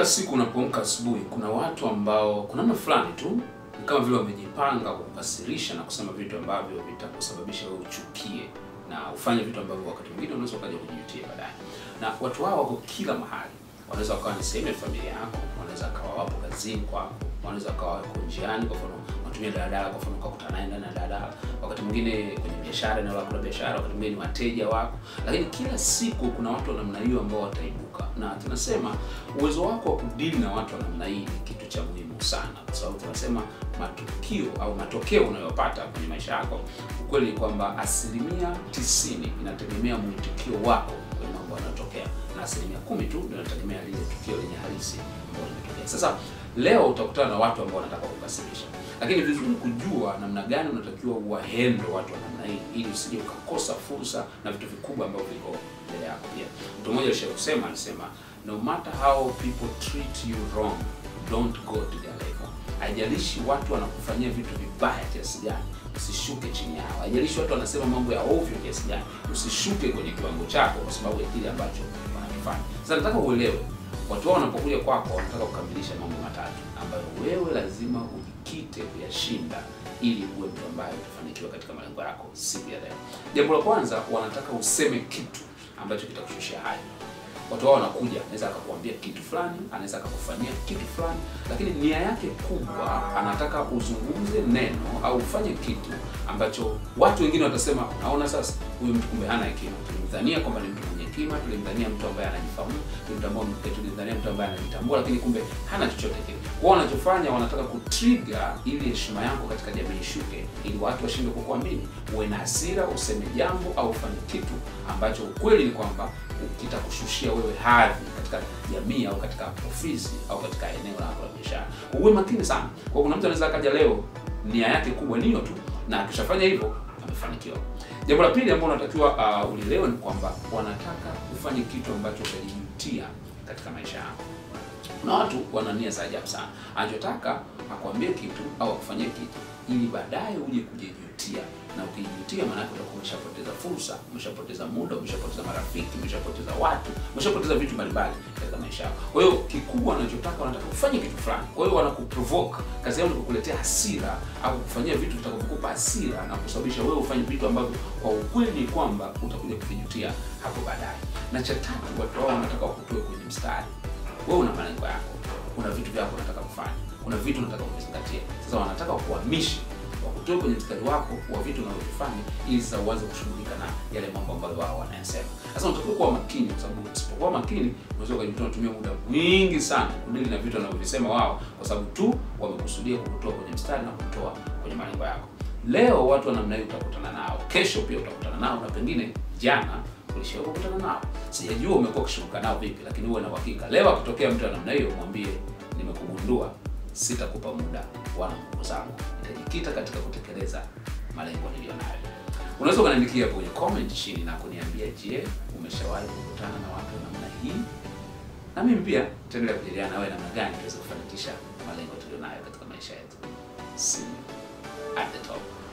Kila siku unapoamka asubuhi, kuna watu ambao kuna namna fulani tu ni kama vile wamejipanga kukasirisha na kusema vitu ambavyo vitakusababisha wewe uchukie na ufanye vitu ambavyo wakati mwingine unaweza ukaja kujijutia baadaye. Na watu hao wako kila mahali. Wanaweza wakawa ni sehemu ya familia yako, wanaweza wakawa wapo kazini kwako, wanaweza wakawa wako njiani, kwa mfano unatumia daladala, kwa mfano ukakutana naye ndani ya daladala, wakati mwingine kwenye biashara, eneo lako la biashara, wakati mwingine ni wateja wako. Lakini kila siku kuna watu wa namna hiyo ambao wataibuka, na tunasema uwezo wako wa kudili na watu wa namna hii ni kitu cha muhimu sana, kwa sababu tunasema matukio au matokeo unayopata kwenye maisha yako, ukweli ni kwamba asilimia tisini inategemea mwitikio wako kwenye mambo yanayotokea na asilimia kumi tu ndio inategemea lile tukio lenye halisi ambalo limetokea. Sasa leo utakutana na watu ambao wanataka kukasirisha, lakini vizuri kujua namna gani unatakiwa uwahendo watu wa namna hii, ili usije ukakosa fursa na vitu vikubwa ambavyo viko mbele yako. Pia mtu mmoja alishawahi kusema, alisema no matter how people treat you wrong don't go to their level. Haijalishi watu wanakufanyia vitu vibaya kiasi gani, usishuke chini yao. Haijalishi watu wanasema mambo ya ovyo kiasi gani, usishuke kwenye kiwango chako kwa sababu ya kile ambacho wanakifanya. Sasa nataka uelewe, watu wao wanapokuja kwako wanataka kukamilisha mambo matatu ambayo wewe lazima ujikite kuyashinda ili uwe mtu ambaye utafanikiwa katika malengo yako siku ya leo. Jambo la kwanza, wanataka useme kitu ambacho kitakushushia hali watu wao wanakuja, anaweza akakuambia kitu fulani, anaweza akakufanyia kitu fulani, lakini nia yake kubwa anataka uzungumze neno au ufanye kitu ambacho watu wengine watasema, naona sasa huyu mtu kumbe hana hekima. Tulimdhania kwamba ni mtu mwenye hekima, tulimdhania mtu ambaye anajifahamu, tulimtambua, tulimdhania mtu ambaye anajitambua, lakini kumbe hana chochote kile. Wao wanachofanya wanataka kutrigger ili heshima yako katika jamii ishuke, ili watu washindwe kukuamini, uwe na hasira, useme jambo au ufanye kitu ambacho ukweli ni kwamba kitakushushia wewe hadhi katika jamii au katika ofisi au katika eneo lako la biashara. Uwe makini sana. Kwa kuna mtu anaweza akaja leo nia yake kubwa niyo tu, na akishafanya hivyo amefanikiwa. Jambo la pili ambalo unatakiwa uh, ulielewe ni kwamba wanataka ufanye kitu ambacho utajijutia katika maisha yako. Kuna watu wana nia za ajabu sana, anachotaka akwambie kitu au akufanyie kitu ili baadaye uje kujijutia, na ukijutia, maana yake utakuwa umeshapoteza fursa, umeshapoteza muda, umeshapoteza marafiki, umeshapoteza watu, umeshapoteza vitu mbalimbali katika maisha yako. Kwa hiyo kikubwa wanachotaka, wanataka kufanya kitu fulani. Kwa hiyo wanakuprovoke, kazi yao ni kukuletea hasira au kufanyia vitu vitakavyokupa hasira na kusababisha wewe ufanye vitu ambavyo kwa ukweli ni kwamba utakuja kuvijutia hapo baadaye. Na cha tatu, watu wao wanataka wakutoe kwenye mstari. Wewe una malengo yako, una vitu vyako unataka kufanya, kuna vitu unataka kuvizingatia. Sasa wanataka kuhamisha wakutoe kwenye mstari wako wa vitu unavyofanya, ili sasa uanze kushughulika na yale mambo ambayo wao wanayasema. Sasa unatakiwa kuwa makini, kwa sababu usipokuwa makini unaweza ukajikuta unatumia muda mwingi sana kudili na vitu wanavyovisema wao, kwa sababu tu wamekusudia kukutoa kwenye mstari na kukutoa kwenye malengo yako. Leo watu wa namna hiyo utakutana nao, kesho pia utakutana nao, na pengine jana ulishawahi kukutana nao. Sijajua umekuwa ukishughulika nao vipi, lakini uwe na uhakika leo akitokea mtu wa namna hiyo, mwambie nimekugundua, sitakupa muda wala nguvu zangu, nitajikita katika kutekeleza malengo niliyo nayo. Unaweza ukaniandikia hapo kwenye comment chini na kuniambia, je, umeshawahi kukutana na watu wa namna hii? Na mimi pia tutaendelea kujadiliana nawe namna gani tuweze kufanikisha malengo tulionayo katika maisha yetu. See you at the top.